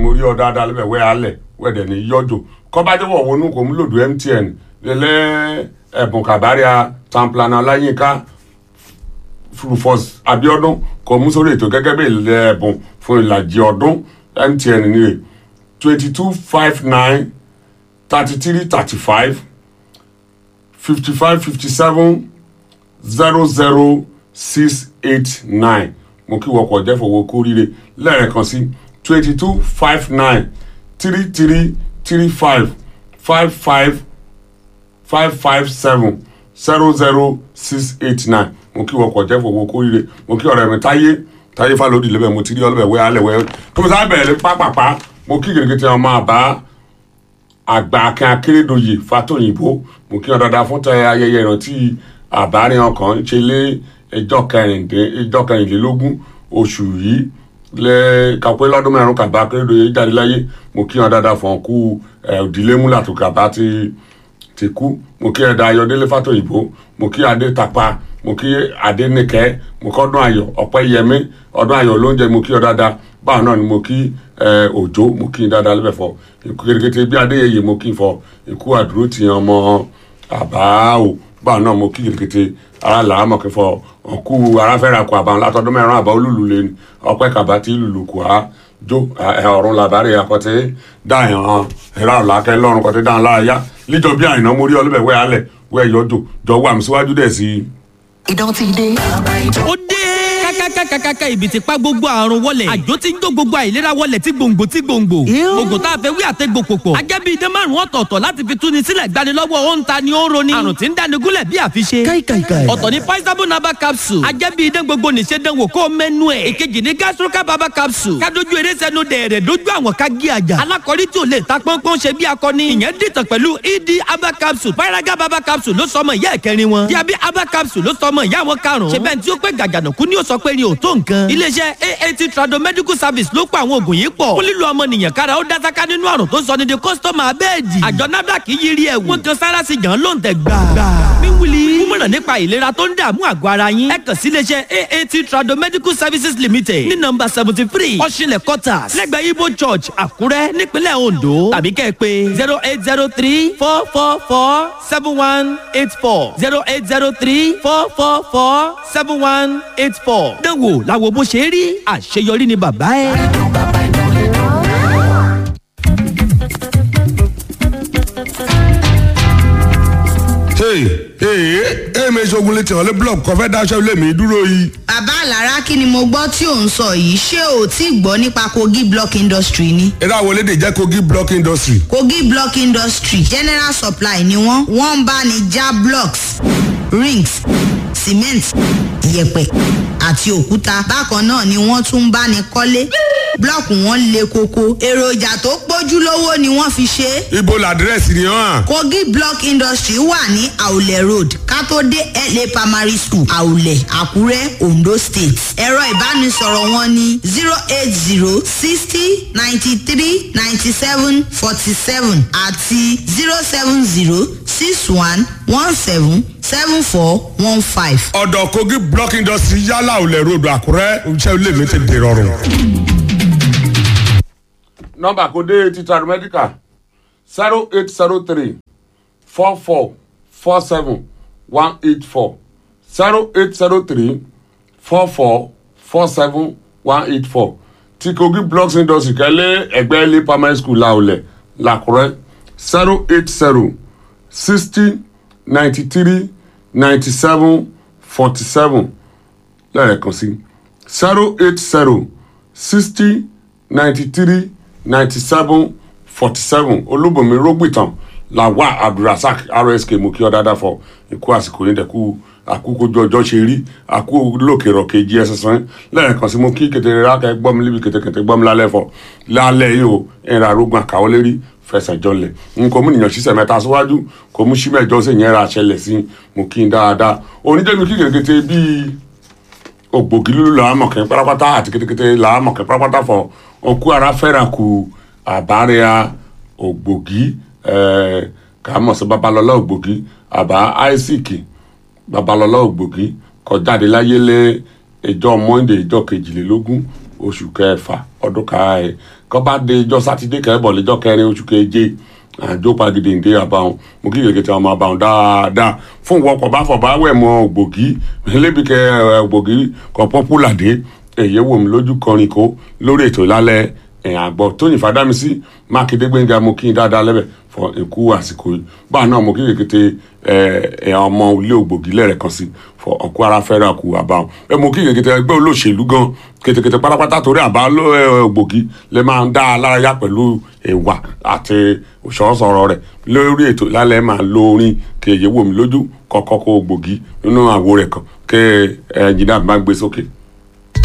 mo rí ọ dáadáa lẹ́bẹ̀ wẹ́ alẹ̀ wẹ́dẹ̀ ní yọjò kọ́bájọ́wọ̀ wọnú kò mú lòdù MTN lẹ́lẹ́ ẹ̀bùn kàbáríà tamplana ọláyínká Rufus Abiodun kò mú sórí ètò gẹ́gẹ́ bí ilẹ̀ ẹ̀bùn fún ìlàjì ọdún MTN ní rè twenty two five nine thirty three thirty five fifty five fifty seven zero zero six eight nine mo kí wọkọ̀ jẹ́ fowó kórìíre lẹ́ẹ̀kan sí twenty two five nine three three three five five five five five seven zero zero six eight nine mo kí wọkọ̀ jẹ́ fowó kórìíre mo kí ọ̀rẹ́ mi táyé táyé fálódì lẹ́bẹ̀ mo ti rí ọlọ́bẹ̀ wẹ́ alẹ́ wẹ́ tó mo sábà bẹ̀rẹ̀ pápápá mo kí gègé ọmọ àbá àgbà akin akérèdọyè fàtòyìnbó mo kí ọ dáadáa fún tẹ ayẹyẹ ìrántí àbárin ọkàn ṣe lé ẹjọ́ kẹrìnlélógún oṣù yìí lẹ kàpé lọ́dún mẹ́rin kàbá akérèdọyè jáde láyé mo kí ọ dáadáa fún ọkú òdìlé múlà tó kàbá ti ti kú mo kí ẹ̀dá ayọ̀délé fàtòyìnbó mo kí adé tapa mo kí adé nìkẹ́ mo kí ọdún ayọ̀ ọ̀pẹ́ yẹmí ọdún ayọ̀ lóúnjẹ mo kí ọ dáadáa báwọn náà ni mo kí òjò mo kí dáadáa lẹ́bẹ̀ fọ ikú kékeré bí adéyẹyẹ mo kí fọ ikú àdúró ti ọmọ àbá o báwọn náà mo kí kékeré ara làá mọ̀ kí fọ ọkú aráfẹ́ra kọ àbá látọdún mẹ́rin àbá olúlu lé ní ọpẹ́ kàbá tí lùlù kù á jó ọ̀run làbárẹ̀ àkọ́tẹ́ dáhìn ẹ̀rọ àlàkẹ́ lọ́run kọ́tẹ́ dáhìn láàyà líjọ bí àyìnà mo rí ọlọ́bẹ̀ wẹ́ alẹ̀ wẹ́ yọjọ jọ wà mí síwájú dẹ̀ sí i. ìdán ti dé. ó dé kákákákákáká ibi tí pa gbogbo àrùn wọlẹ̀ àjò tí ń jó gbogbo àìlera wọlẹ̀ tí gbòǹgbò tí gbòǹgbò oògùn tá a fẹ́ wí àtẹ́gbò pòpọ̀ ajẹ́bí idán márùn ọ̀tọ̀ọ̀tọ̀ láti fi túni sílẹ̀ gbani lọ́wọ́ ó ń ta ni ó ń roni àrùn tí ń dáni gúnlẹ̀ bí àfiṣe káìkàìkàì. ọ̀tọ̀ ni paisabo naba capsule ajẹ́bí idán gbogbo nìṣe dánwò kó mẹ́nu ẹ̀ èkejì ni gastroca baba capsule kádojú eré sẹ́nu dẹ̀rẹ̀ dojú àwọn ká gé àjà alákọ̀rí tí ò lè ta pọ́npọ́n ṣe bí akọni ìyẹn dìtàn pẹ̀lú ed aba capsule paraga baba capsule ló sọmọ ìyá ẹ̀kẹrin wọn diabi aba capsule ló sọmọ ìyá wọn karùn-ún ṣe bẹ́ẹ̀ tí ó pé gàgànàkú ni ó sọ pé ni ò tó nǹkan iléeṣẹ́ aat trado medical service ló pa àwọn oògùn yìí pọ̀ fún lílo ọmọnìyàn kára ó dásáká nínú àrùn tó sọ ní di kọ́sítọ́mà abẹ́ẹ̀dì àjọ nafdac yiri ẹ̀wù wọ́n kan sára sí jàn ló ń tẹ̀ gbà. wíwúli kúmọ̀ràn nípa ìlera tó ń dààmú àgọ́ ara yín ẹ kàn sí iléeṣẹ́ aat trado medical services limited ní nọ́mbà seventy three ọ̀ṣinlẹ̀ quarters lẹ́gbẹ̀ẹ́ ibo church àkúrẹ́ nípínlẹ̀ ondo tàbí kẹ́ ẹ pé zero eight zero three four four four seven one eight four zero eight zero three four four four seven one eight four. dánwò làwọn bó ṣe rí àṣeyọrí ni bàbá ẹ. èmi ṣogun létí ọ̀lẹ́ blọọkù kan fẹ́ dáṣẹ́ ilé mi dúró yìí. bàbá àlàrá kí ni mo gbọ́ tí ò ń sọ yìí ṣé o ti gbọ́ nípa kogi block industry ni. eré àwọn elédè jẹ́ kogi block industry. kogi block industry general supply ni wọ́n wọ́n ń bá ní já blocks rings cement yẹ̀pẹ̀ àti òkúta bákan náà ni wọ́n tún ń bá ní kọ́lé blọọkù wọn le koko èròjà tó pójú lówó ni wọ́n fi ṣe é. ibo làdírẹ́sì ni hàn. kogi block industry wà ní àwùlẹ̀ road kátó dé la primary school àwùlẹ̀ àkúrẹ́ ondo state ẹ̀rọ ìbánisọ̀rọ̀ wọn ní zero eight zero sixty ninety three ninety seven forty seven àti zero seven zero six one one seven seven four one five. ọ̀dọ̀ kogi block industry yálà òlẹ̀ road àkúrẹ́ iṣẹ́ ilé mi ti dèrọ̀rùn. nọmba kò dé títà mẹ́díkà zero eight zero three four four four seven one eight four zero eight zero three four four four seven one eight four ti kogi blocks industry kẹ́lẹ́ ẹgbẹ́ ilé primary school laolẹ̀ làkúrẹ́ zero eight zero sixty ninety three ninety seven forty seven lẹ́ẹ̀kan sí zero eight zero sixty ninety three ninety seven forty seven olúbọ̀mí rógbìtàn làwà abdulrasaq rsk mú kí ọ dáadáa fọ ikú àsìkò yín dẹkú àkókòjọ ọjọ́ ṣe rí àkó lókè rọ̀kè jí ẹsẹ̀ sàn lẹ́ẹ̀kan sí mú kí kẹtẹrẹ rákẹ́ gbọ́n mi líbi kẹtẹkẹtẹ gbọ́n mi lálẹ́ fọ lálẹ́ yìí o ìrìn àrógùn àkàwọlé rí fẹsẹ̀ jọlẹ̀ n kò mú nìyàn sísẹ̀ mẹ́ta síwájú kò mú símẹ́jọ sí yẹn ra àṣẹlẹ̀ sí mú kí n dáadáa oníjẹ́mi kí kẹ̀kẹ́tẹ́ bíi ògbògi lulu làá mọ̀kẹ́ pátápátá àti kétékété làá mọ̀kẹ́ pátápátá fọ ọkú ara fẹ́ràn kù àbárẹ́à ògbògi kà á mọ̀ sí babalọ́lá ògbògi àbá isaac babalọ́lá ògbògi kọjáde láyé lé ìjọ monday ìjọ kejìlélógún oṣù kẹfà ọdún ká ẹ kọ́ bá dé ijọ́ sátidé kẹ́bọ̀ lẹ́jọ́ kẹrin oṣù keje àjọ pàgìdì ǹdẹ àbáwọn mo kí kèké tí wọn máa bá wọn dáadáa fún ìwọkọ̀ bá fọ̀ bá wẹ̀ mọ́ ògbògì lébi kẹ ògbògì kan pọ́pùlà dé èyí wò mí lójú kọrin kó lórí ètò ìlálẹ̀ ẹ̀ àgbọ̀ tóyìn fàdámísí mákindé gbẹ̀ngà mo kí n dáadáa lẹ́bẹ̀ fọ ikú àsìkò yìí báà náà mo kí kékeré ẹ ọmọ ilé ògbògì lẹ́rẹ̀ kan sí fọ ọkọ ara fẹ́ràn kù àbáwọn ẹ mo kí kékeré ẹgbẹ́ olóṣèlú gan kétékété pátápátá torí àbá ògbògì lè máa ń dá a lárayá pẹ̀lú ìwà àti òṣòṣọ̀rọ̀ rẹ̀ lórí ètò lálẹ́ máa lo orin kéye wò mí lójú kọ́kọ́ kó ògbògì nínú àwo rẹ̀ kan kẹ́ ẹ̀ jìnnà bá gbé sókè.